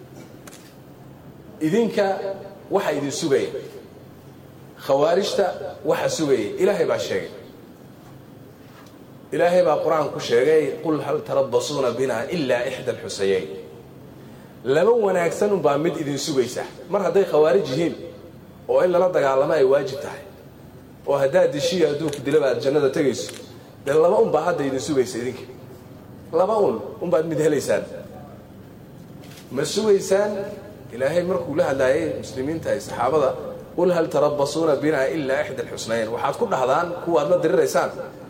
idinka waxa idin sugaya khawaarijta waxa sugaya ilaahay baa sheegay ilaahay baa qur-aan ku sheegay qul hal tarabasuuna bina ilaa ixda alxusayeyn laba wanaagsan unbaa mid idin sugaysa mar hadday khawaarij yihiin oo in lala dagaalamo ay waajib tahay oo haddaad dishiya adduunku dilaba aad jannada tegayso dee laba unbaa hadda idin sugaysa idinka laba un unbaad mid helaysaan ma sugaysaan ilaahay markuu la hadlaayay muslimiinta ay saxaabada qul hal tarabasuuna bina ilaa ixda alxusnayn waxaad ku dhahdaan kuwaad la diriraysaan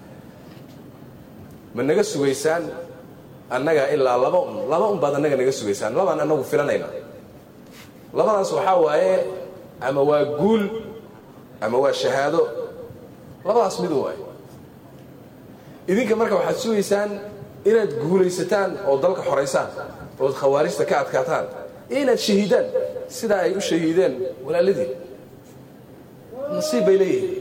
ma naga sugaysaan annaga ilaa laba un laba un baad annaga naga sugaysaan labaan annagu filanayna labadaas waxaa waaye ama waa guul ama waa shahaado labadaas mid waay idinka marka waxaad sugaysaan inaad guulaysataan oo dalka xoraysaan ood khawaarijta ka adkaataan iyo inaad shahiidaan sidaa ay u shahiideen walaaladii nasiib bay leeyihiin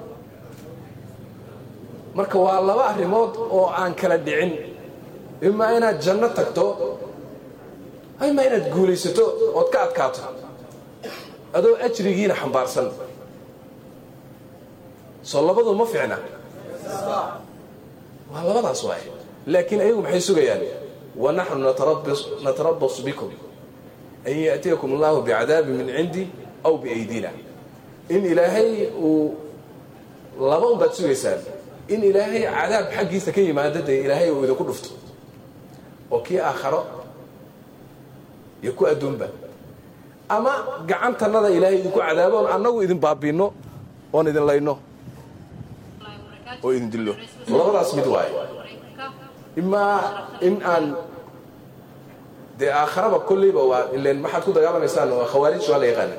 marka waa laba arrimood oo aan kala dhicin imaa inaad janno tagto imaa inaad guulaysato ood ka adkaato adoo ajrigiina xambaarsan soo labadu ma fiicna waa labadaas waay laakiin ayagu maxay sugayaan wanaxnu natarabasu bikum an yaأtiyakum allahu bicadaabin min cindi aw biaydina in ilaahay uu laba un baad sugaysaan in ilaahay cadaab xaggiisa ka yimaado dee ilaahay uu idinku dhufto oo kii aakharo iyo ku adduunba ama gacantannada ilaahay idinku cadaabo oon annagu idin baabiinno oon idin layno oo idin dillo labadaas mid waaye imaa in aan dee aakharaba kolleyba waa ileen maxaad ku dagaalamaysaan waa khawaarij waa la yaqaana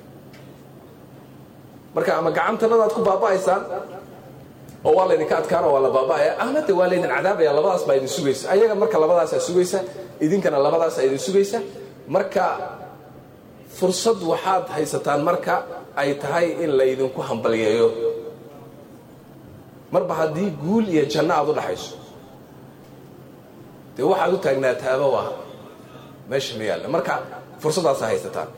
marka ama gacantannadaad ku baaba'aysaan oo waa laydinka adkaana waa la baaba'aya ama de waa laydin cadaabaya labadaas baa idin sugaysa ayaga marka labadaasaa sugaysa idinkana labadaasaa idin sugaysa marka fursad waxaad haysataan marka ay tahay in laydinku hambalyeeyo marba haddii guul iyo janno aad u dhaxayso dee waxaad u taagnaataaba waa meesha ma yaalla marka fursaddaasaa haysataan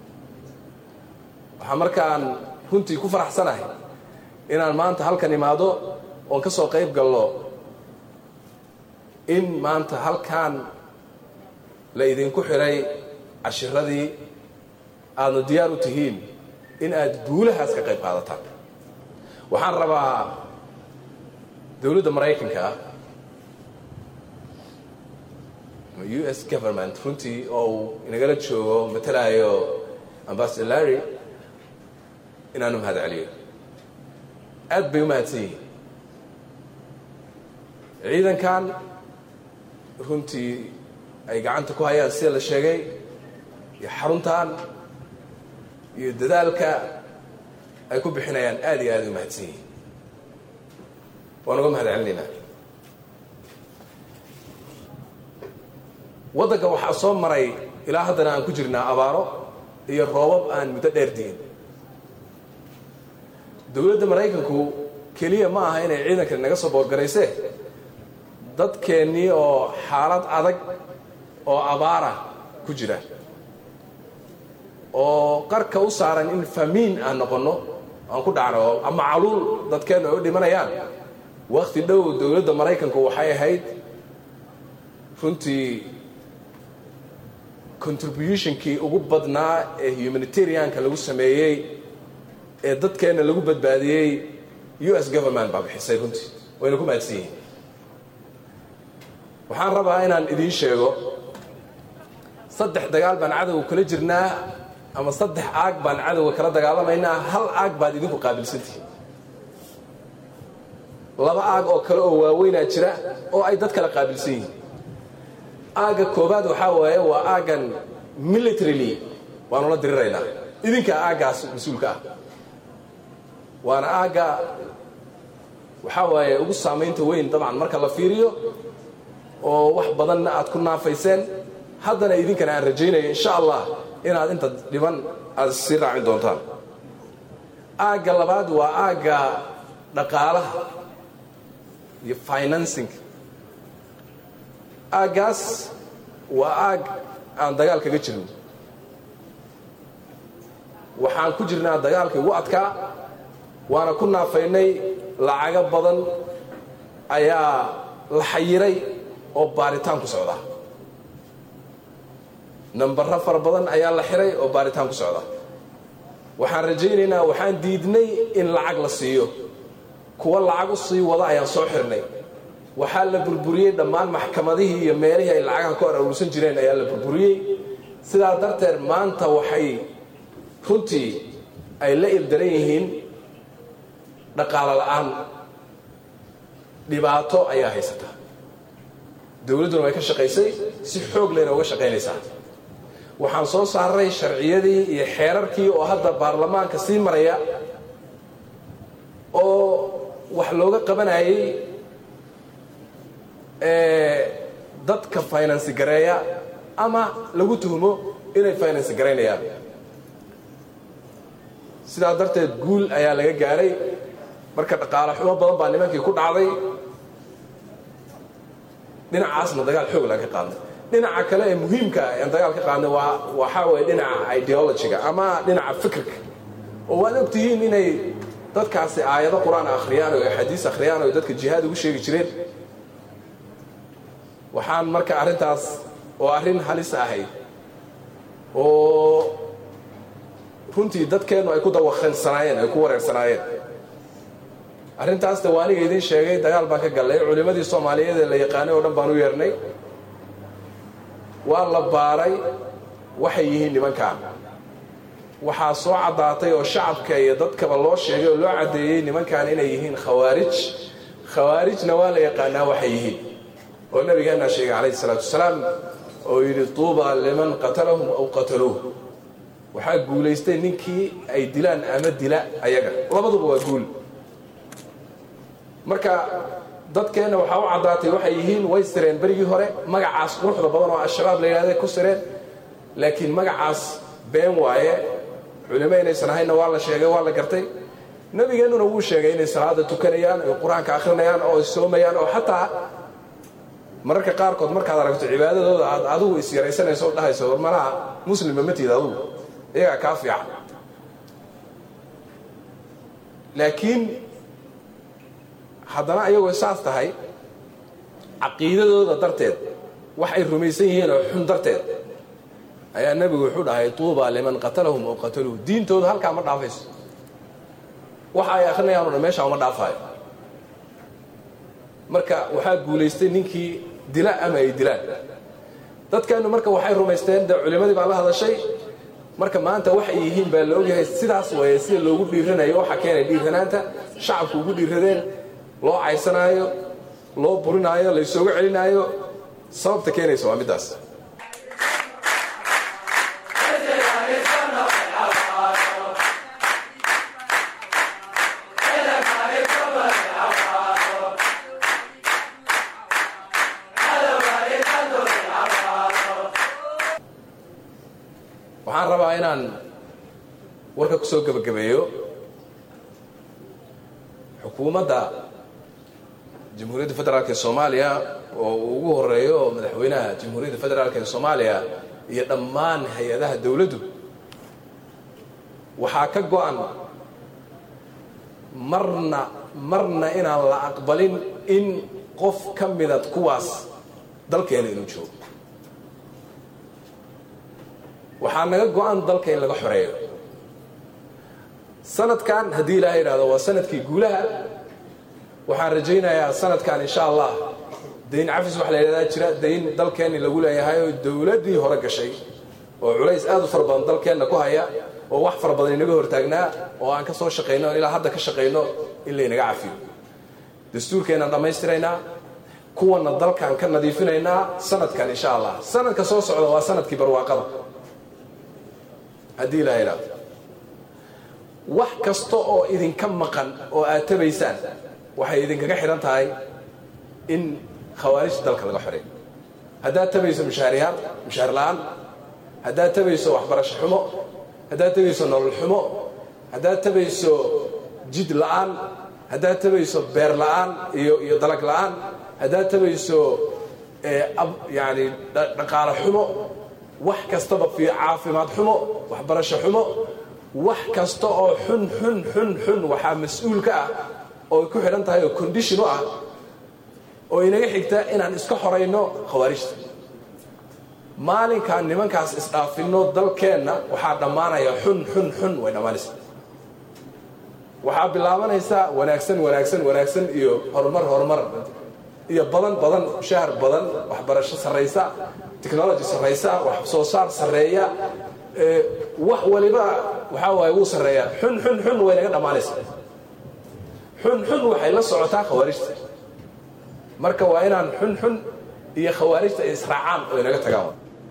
waxaa markaan runtii ku faraxsanahay inaan maanta halkan imaado oon ka soo qayb galno in maanta halkan la idinku xiray cashiradii aadna diyaar u tihiin in aad guulahaas ka qayb qaadataan waxaan rabaa dowladda maraykanka ah u s government runtii oo uu inagala joogo matalaayo ambassador larry inaanu mahad celiyo aad bay u mahadsan yihiin ciidankan runtii ay gacanta ku hayaan sida la sheegay iyo xaruntan iyo dadaalka ay ku bixinayaan aad iyo aad u mahadsan yihiin waan uga mahad celinaynaa waddanka waxaa soo maray ilaa haddana aan ku jirnaa abaaro iyo roobab aan muddo dheer diin dowladda maraykanku keliya ma aha inay ciidankan naga soo boorgaraysee dadkeennii oo xaalad adag oo abaara ku jira oo qarka u saaran in famiin aan noqonno aan ku dhacno ama caluul dadkeennu ay u dhimanayaan wakhti dhow dowladda maraykanku waxay ahayd runtii contributionkii ugu badnaa ee humanitarianka lagu sameeyey ee dadkeenna lagu badbaadiyey u s government baa bixisay runtii wayna ku mahadsan yihiin waxaan rabaa inaan idiin sheego saddex dagaal baan cadowga kula jirnaa ama saddex aag baan cadowga kala dagaalamaynaa hal aag baad idinku qaabilsantihiin laba aag oo kale oo waaweynaa jira oo ay dad kala qaabilsan yihiin aagga koobaad waxaa waaye waa aaggan militarily waanu la diriraynaa idinkaa aaggaas mas-uulka ah waana aagga waxaa waaye ugu saamaynta weyn dabcan marka la fiiriyo oo wax badanna aad ku naafayseen haddana idinkana aan rajaynayo insha allah inaad inta dhiban aad sii raacin doontaan aagga labaad waa aagga dhaqaalaha iyo financing aaggaas waa aag aan dagaal kaga jirno waxaan ku jirnaa dagaalkii ugu adkaa waana ku naafaynay lacago badan ayaa la xayiray oo baaritaan ku socda nambaro fara badan ayaa la xiray oo baaritaan ku socda waxaan rajaynaynaa waxaan diidnay in lacag la siiyo kuwa lacag u sii wada ayaan soo xirnay waxaa la burburiyey dhammaan maxkamadihii iyo meelihii ay lacagaha ka hor aruursan jireen ayaa la burburiyey sidaa darteed maanta waxay runtii ay la ildaran yihiin dhaqaalo la'aan dhibaato ayaa haysata dowladduna way ka shaqaysay si xoog leyna uga shaqaynaysaa waxaan soo saaray sharciyadii iyo xeerarkii oo hadda baarlamaanka sii maraya oo wax looga qabanayay dadka finance gareeya ama lagu tuhmo inay finance garaynayaan sidaa darteed guul ayaa laga gaaray marka dhaqaale xumo badan baa nimankii ku dhacday dhinacaasna dagaal xoog laga qaadnay dhinaca kale ee muhiimka ah aan dagaal ka qaadnay waa waxaa waye dhinaca ideologiga ama dhinaca fikirka oo waad ogtihiin inay dadkaasi aayado qur-aan akhriyaan oo axaadiis akhriyaan oo dadka jihaad ugu sheegi jireen waxaan marka arrintaas oo arrin halis ahayd oo runtii dadkeennu ay ku dawaqansanaayeen ay ku wareersanaayeen arrintaasna waa aniga idiin sheegay dagaal baan ka gallay culimmadii soomaaliyeed ee la yaqaanay oo dhan baan u yeernay waa la baaray waxay yihiin nimankaan waxaa soo caddaatay oo shacabka iyo dadkaba loo sheegay oo loo caddeeyey nimankan inay yihiin khawaarij khawaarijna waa la yaqaanaa waxay yihiin oo nabigeennaa sheegay calayhi salaatu wasalaam oo yidhi tuuba liman qatalahum aw qataluuh waxaa guulaystay ninkii ay dilaan ama dila ayaga labaduba waa guul marka dadkeenna waxaa u caddaatay waxay yihiin way sireen berigii hore magacaas quruxda badan oo al-shabaab la yidhahday ku sireen laakiin magacaas been waaye culimo inaysan ahaynna waa la sheegay waa la gartay nabigeennuna wuu sheegay inay salaada tukanayaan oy qur-aanka akhrinayaan oo ay soomayaan oo xataa mararka qaarkood markaad aragto cibaadadooda aad adigu is yaraysanayso o dhahayso war malaha muslima ma tiid adugu iyagaa kaa fiican laakiin haddana ayagoo saas tahay caqiidadooda darteed wax ay rumaysan yihiin oo xun darteed ayaa nebigu wuxuu dhahay tuuba liman qatalahum oo qataluuh diintooda halkaa ma dhaafayso waxa ay akrinayaan o dhan meeshaa uma dhaafaayo marka waxaa guulaystay ninkii dila ama ay dilaan dadkeennu marka waxay rumaysteen dee culimmadii baa la hadashay marka maanta waxay yihiin baa la ogyahay sidaas waye sida loogu dhiiranayo waxaa keenay dhiiranaanta shacabku ugu dhiiradeen loo caysanaayo loo burinaayo laysooga celinaayo sababta keenaysa waa middaas waxaan rabaa inaan warka ku soo gebagabeeyo xukuumadda jamhuuriyadda federaalk ee soomaaliya oo uu ugu horeeyo madaxweynaha jamhuuriyadda federaalk ee soomaaliya iyo dhammaan hay-adaha dowladdu waxaa ka go-an marna marna inaan la aqbalin in qof ka midad kuwaas dalkeena inuu joogo waxaa naga go-an dalka in laga xoreeyo sanadkan haddii ilaaha yidhahdo waa sanadkii guulaha waxaan rajaynayaa sanadkan insha allah dayn cafis waxa la yidhahdaa jira dayn dalkeenni lagu leeyahay oo dowladdii hore gashay oo culays aad u fara badan dalkeenna ku haya oo wax fara badan inaga hortaagnaa oo aan ka soo shaqayno ilaa hadda ka shaqayno in laynaga cafiyo dastuurkeennaan dhammaystiraynaa kuwanna dalkan ka nadiifinaynaa sanadkan insha allah sanadka soo socda waa sanadkii barwaaqada haddii ilaa yidhahdo wax kasta oo idinka maqan oo aad tabaysaan waxay idinkaga xidhan tahay in khawaarijta dalka laga xoreeyo haddaad tabayso mushaariyaad mushaar la-aan haddaad tabayso waxbarasho xumo haddaad tabayso nolol xumo haddaad tabayso jid la-aan haddaad tabayso beer la-aan iyo iyo dalag la-aan haddaad tabayso yani dhaqaale xumo wax kastaba fi caafimaad xumo waxbarasho xumo wax kasta oo xun xun xun xun waxaa mas-uul ka ah oo ku xidhan tahay oo condition u ah oo inaga xigta inaan iska xorayno khawaarijta maalinkaan nimankaas isdhaafinno dalkeenna waxaa dhammaanaya xun xun xun way dhammaanaysa waxaa bilaabanaysa wanaagsan wanaagsan wanaagsan iyo horumar horumar iyo badan badan shahar badan waxbarasho sarraysa technology sarraysa wax soo saar sarreeya wax waliba waxaa waaye wuu sarreeyaa xun xun xun way naga dhammaanaysa xun xun waxay la socotaa khawaarijta marka waa inaan xun xun iyo khawaarijta ay israacaan oo inaga tagaan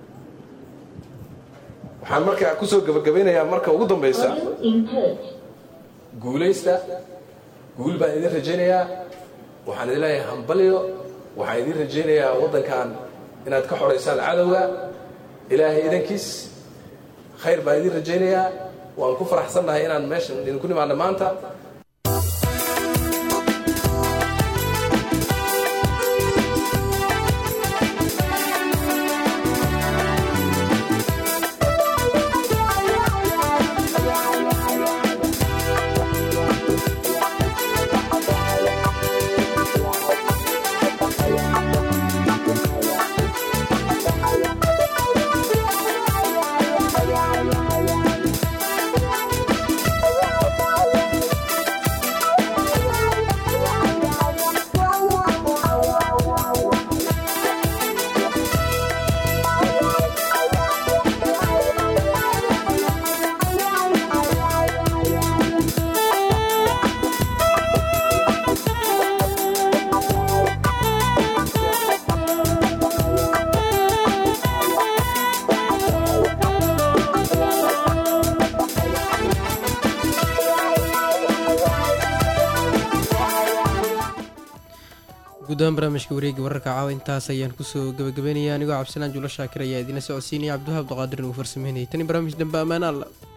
waxaan marka kusoo gabagabaynayaa marka ugu dambaysa guulaysta guul baan idin rajaynayaa waxaan idin leeyahay hambalyo waxaan idin rajaynayaa waddankan inaad ka xoraysaan cadowga ilaahay idankiis khayr baan idin rajaynayaa waan ku faraxsannahay inaan meeshan idinku nimaadno maanta guddoomiye barnaamijka wareegga wararka caawa intaas ayaan kusoo gabagabeynaya anigoo cabdisalaan juulo shaakir ayaa idiina socodsiinaya cabdiwahaab abduqaadir uu farsameynayay tani barnaamij dambe ammaan alla